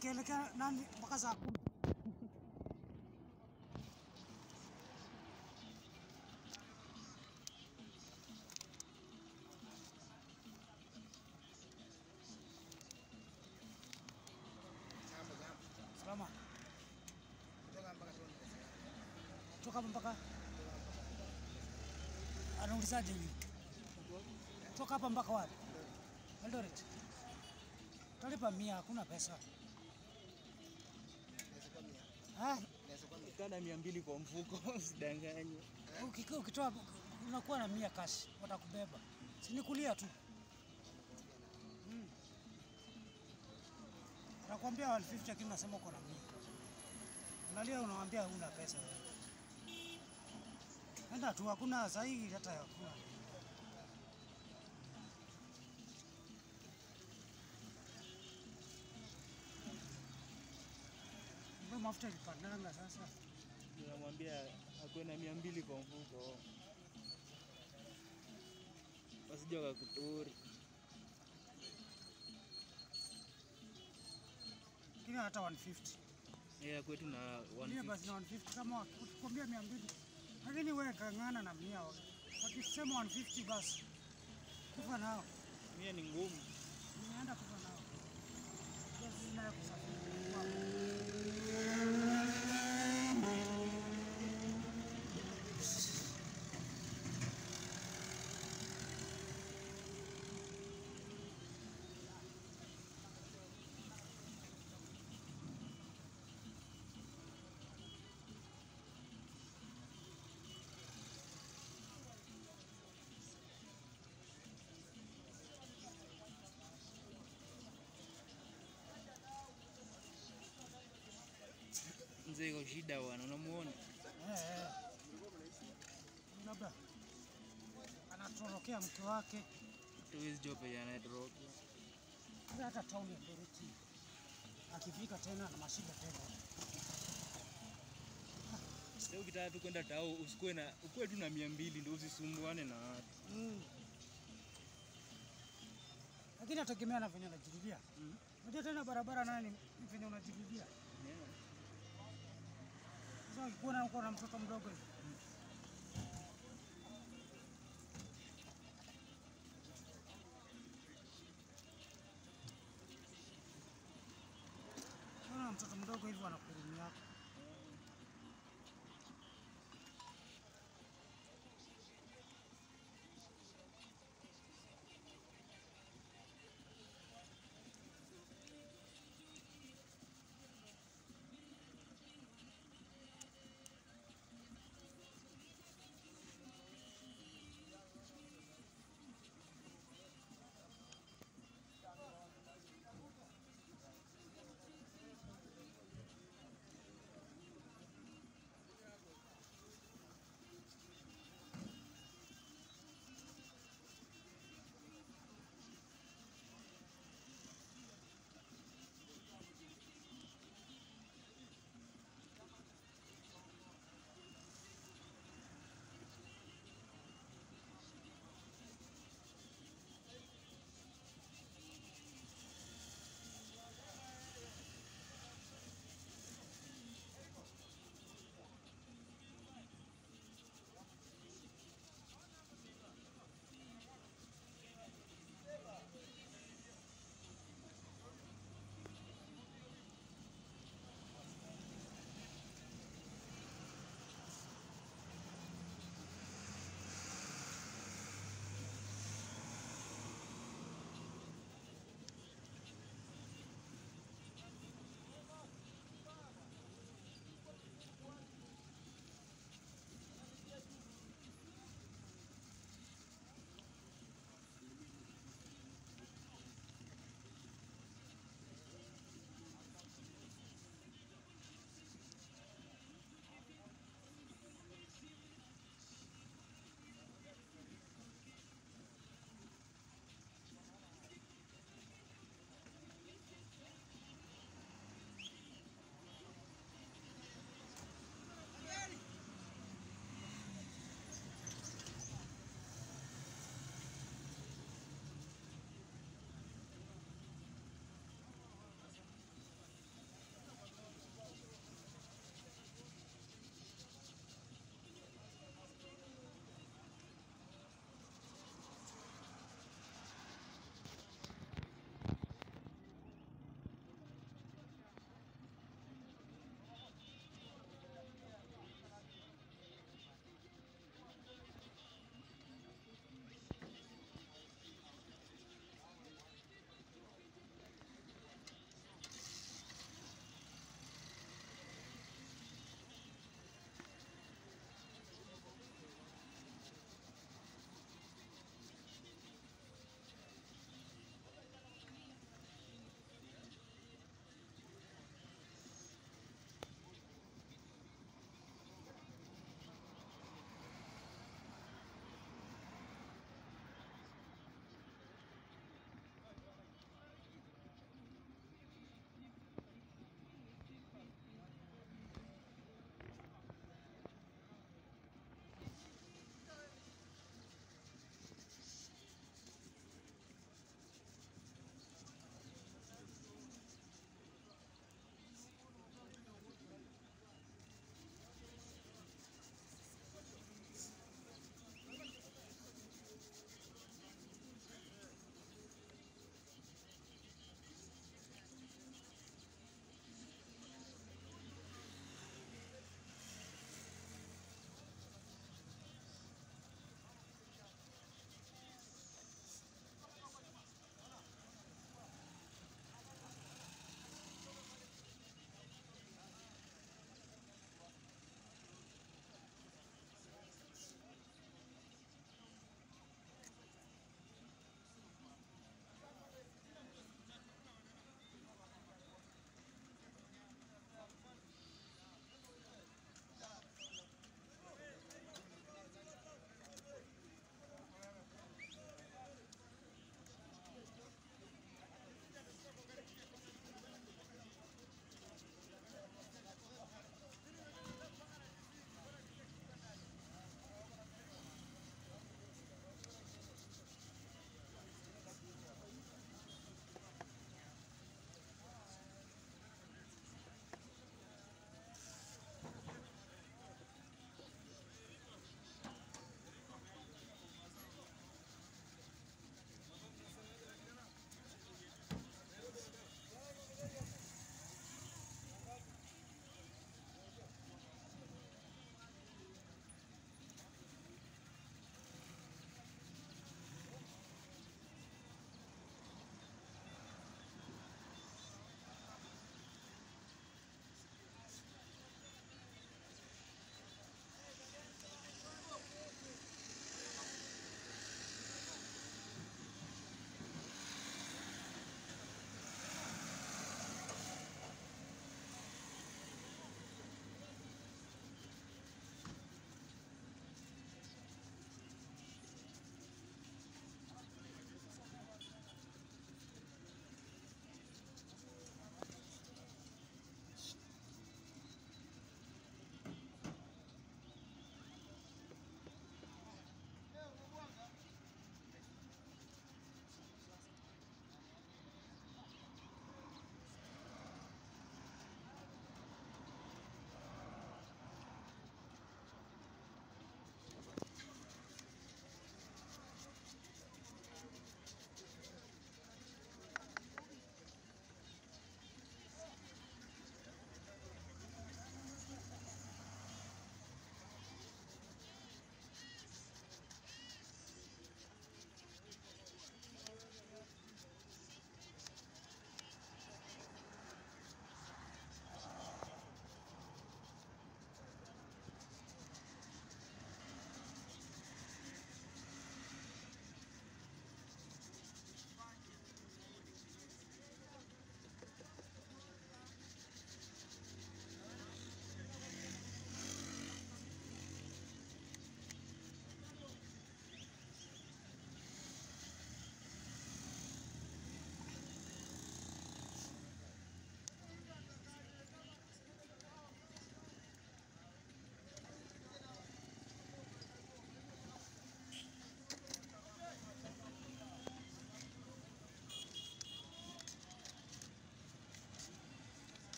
nikielekea nani mpaka saa kumi. Jambo jambo. Salama. Kutoka mpaka tuone pesa yako. Toka hapa mpaka anaulizaje hivi? Toka hapa mpaka wapi? Eldoret. Talipa mia, hakuna pesa. Naweza kuwa mia. Ah, Naweza kuwa mia. Kana mia mbili kwa mfuko usidanganye. ukikaa ukitoa unakuwa na mia cash, watakubeba. Si ni kulia tu. Mm. Anakuambia 150 lakini nasema uko na mia. Unalia unawambia huna pesa wewe. Enda tu, hakuna sahihi hata hakuna. Mbona mafuta ilipandanga sasa? Unamwambia akuwe na mia mbili kwa mfuko, wasije wakakuturi. Lakini hata 150. Yeah, kwetu na Mia basi na 150. 150 kama wakikwambia 200. Lakini wewe kang'ana na mia. Wakisema 150 basi kufa nao. Mia ni ngumu. Nimeenda kufa nao. Kwa sina ya kusafiri. Wow. Mzee iko shida bwana, unamuona? Eh, eh. Labda anatorokea mke wake Tuwezi jua penye anayetoroka. Sasa hata tauni ya Doroti akifika tena na mashida tena. Sasa ukitaka tu kwenda tao usikuwe na ukuwe tu na mia mbili ndio usisumbuane na watu. Mm. Lakini ategemea na venye unajirudia. Mm. Unajua tena barabara nayo ni venye unajirudia. Yeah. Sasa ukikuwa uko na mtoto mdogo hivi. Ukiwa na mtoto mdogo hivi anakurumia.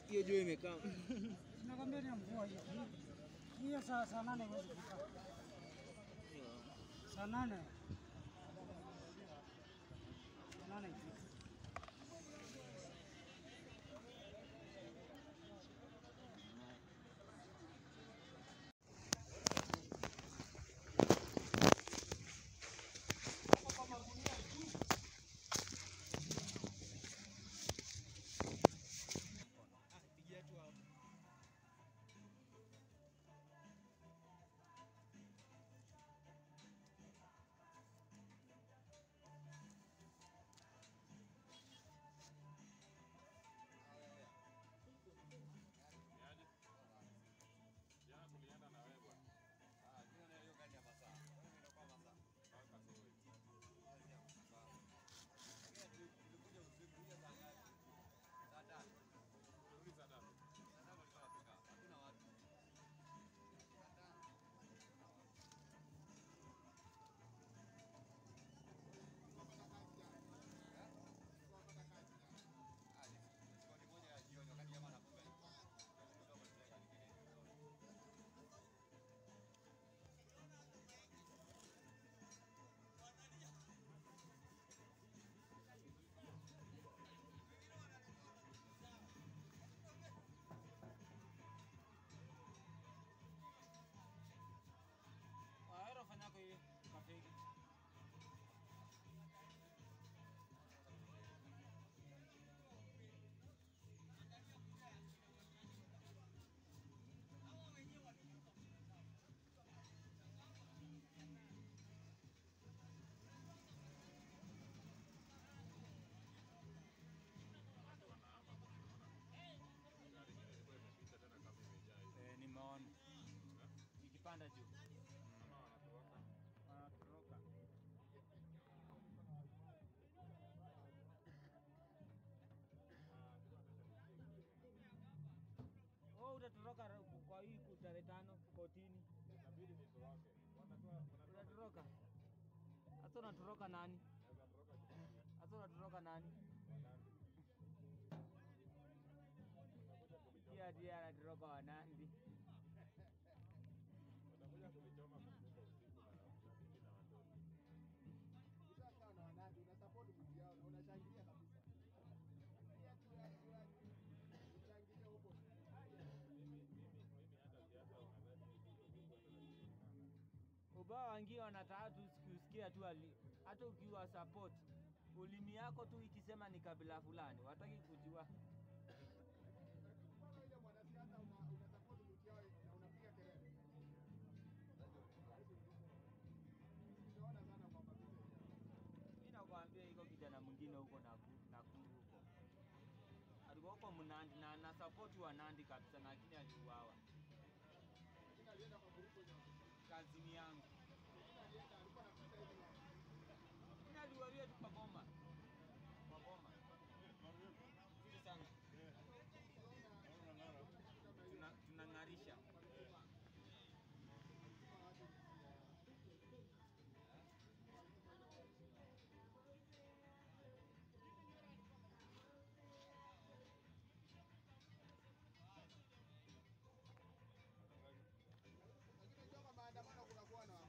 Hiyo jua imekaa. Nakwambia ni mvua hiyo. Hiyo saa saa nane huwezi kufika. Saa nane. Saa nane ifike. Ahero fanya kwa hivi kafeki. Eh, nimeona ikipanda juu wanatoroka. Oh, utatoroka ra- kwa hii ku- tarehe tano kotini. Utatoroka hasa, unatoroka nani? Hasa unatoroka nani? Pia ndiye anatoroka Wanandi. Ukishakaa na wanadi unasupport mtu yao na unashangilia kabisa. Pia tu watu watu ushangilie huko. ubao wangi wanataka tu kusikia tu ali- hata ukiwa support ulimi yako tu ikisema ni kabila fulani, wataki kujua. Kama ile mwanasiasa una unasupport mtu yao na unapiga kelele. Tunaona sana kwamba vile Mimi nakwambia iko kijana mwingine huko Nakuru Nakuru huko alikuwa huko Mnandi na ana support wa Nandi kabisa, lakini aliuawa. lakini alienda kwa grupu ya Kazini yangu lakini alienda alikuwa anapita hivi na mimi aliualia tu kwa boma, kwa boma nzuri sana, tuna tunang'arisha lakini unajua kwa maandamano kunakuwa na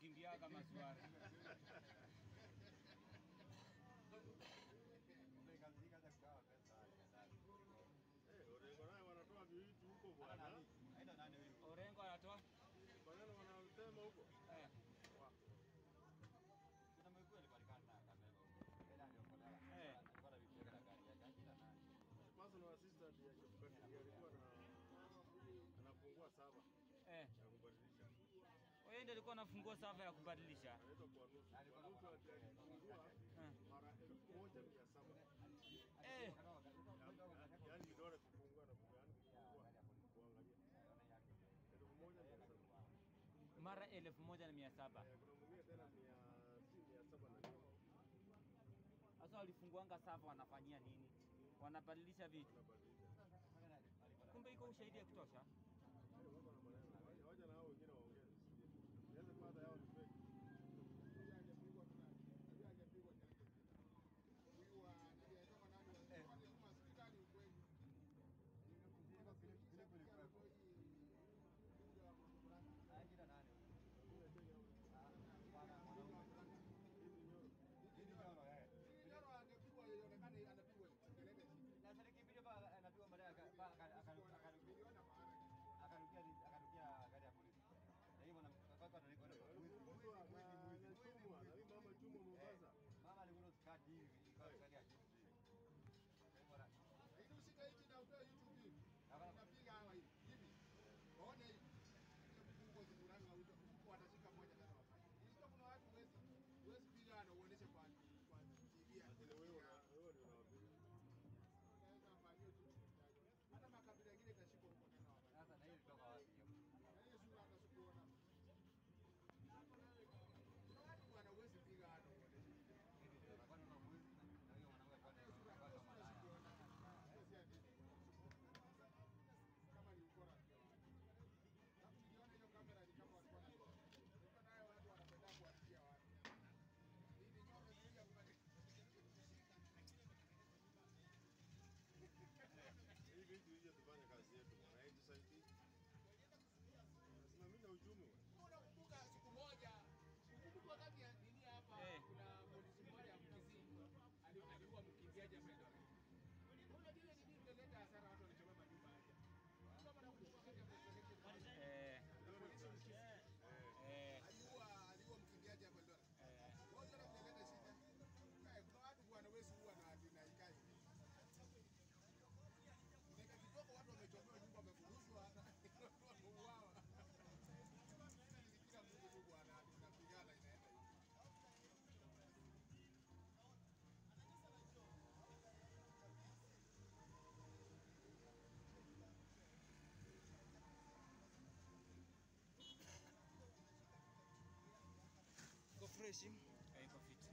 kukimbia kama swara. Eh, Orengo naye wanatoa vitu huko bwana. Orengo anatoa Maneno wanasema huko. eh, eh, Personal assistant ya Chebukati alikuwa na anafungua saba eh. ya kubadilisha. Wewe ndiye alikuwa anafungua sava ya kubadilisha. Anaitwa kwa nusu. Kwa nusu ati alifungua Eh. mara elfu moja mia saba. Eh, Ya- Yaani vidole kufungua na kufungua yaani kufungua kuangalia. Elfu moja mia saba. mara elfu moja na mia saba. Eh, Kuna mwingine tena mia si mia saba na kitu. Sasa walifunguanga sava wanafanyia nini? Wanabadilisha vitu. Anabadilisha. Kumbe iko ushahidi ya kutosha. Eh, wako na maneno. Wacha- Wacha na hao wengine waongee. Inaweza kuwa hata yao ni fake. Mtu ana- anachumwa na hii mama chumwa Mombasa. Lakini wewe una- wewe ndio unawapiga. hata makabila ingine itashikwa huko tena wakati. Na hiyo sura hata sikuona. Kuna watu bwana huwezi piga hata uoneshe. Kama ni ukora ndio. Alafu niliona hiyo kamera ni kama walikuwa na Nilikuwa nayo watu wanapenda kuwatia watu. Hii ni nyoro sija kubadilika. Hii vitu hije tufanye kazi yetu bwana. Hii tusaidie. Nasimamisha uchumi bwana. Unakumbuka siku moja ukumbuka wakati ya nini hapa Eh. kuna polisi mmoja Mkisii ali- alikuwa mkimbiaji hapa Eldoret. Unajua ile nini ilileta hasara watu walichoma majumba yake. Kama nakumbuka wakati ya post election Eh, polisi Mkisii eh, aliua aliua mkimbiaji hapa Eldoret. eh. Wote wanaleta shida. Eh, Kuna watu bwana wewe huwa na na ikai. Dakika kidogo watu wamechomewa nyumba wamefurushwa hata watu wameuawa. Kila mtu tu bwana tunapigana inaenda hivi. Iko fresh? Eh, iko fit.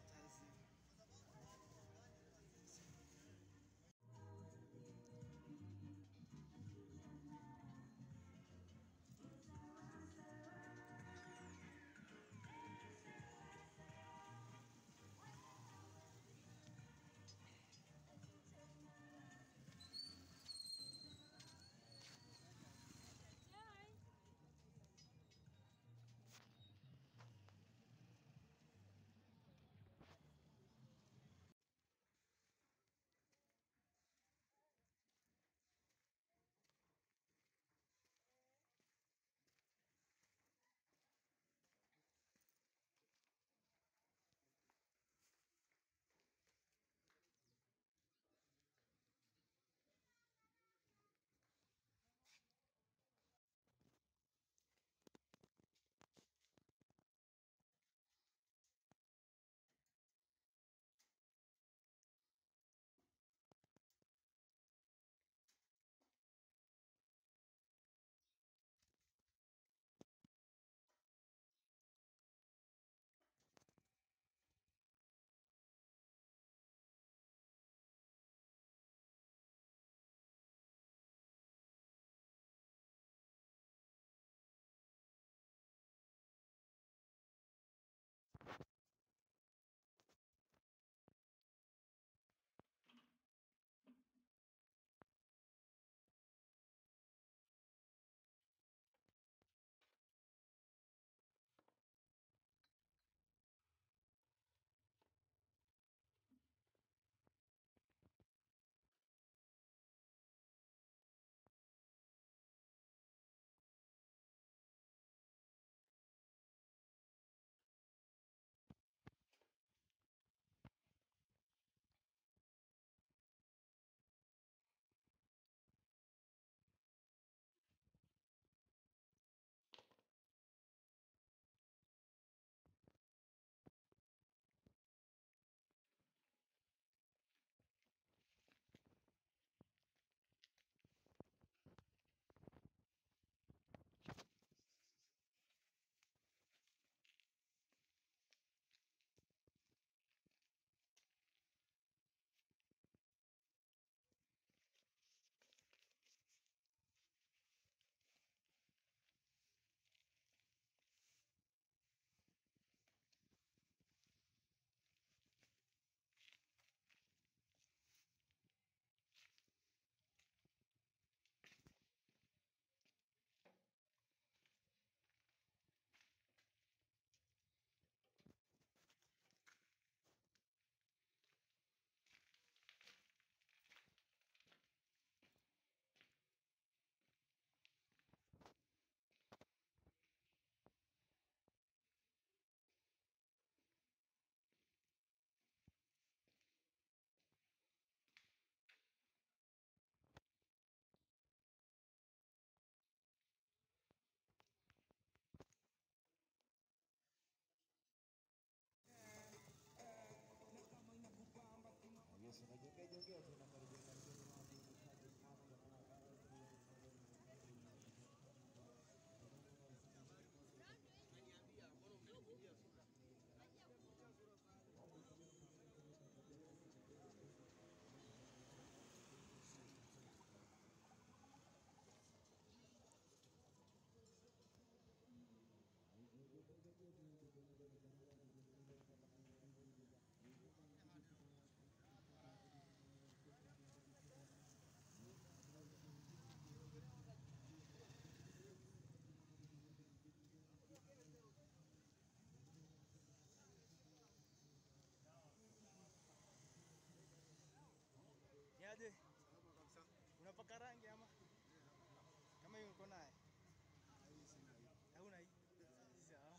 uko naye? Hauna hii? Sawa.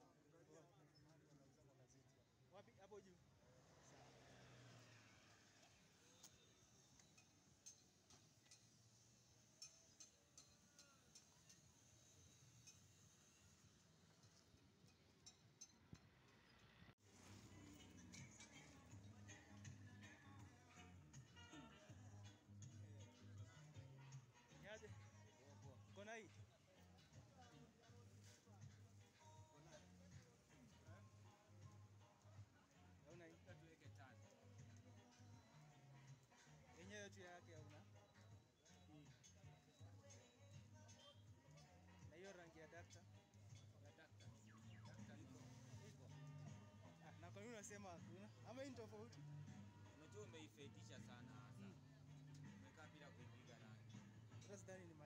Wapi? Hapo juu. Niaje? Uko na hii? Hauna hii? tuweke tano. Yenyewe tu yake hauna? Na hiyo rangi ya dakta? Ya dakta. Dakta iko. Iko. Ah, na kwa nini unasema hakuna? Ama hii ni tofauti? Unajua umeifedisha sana hasa. Umekaa bila kuipiga rangi. Hata sidhani ni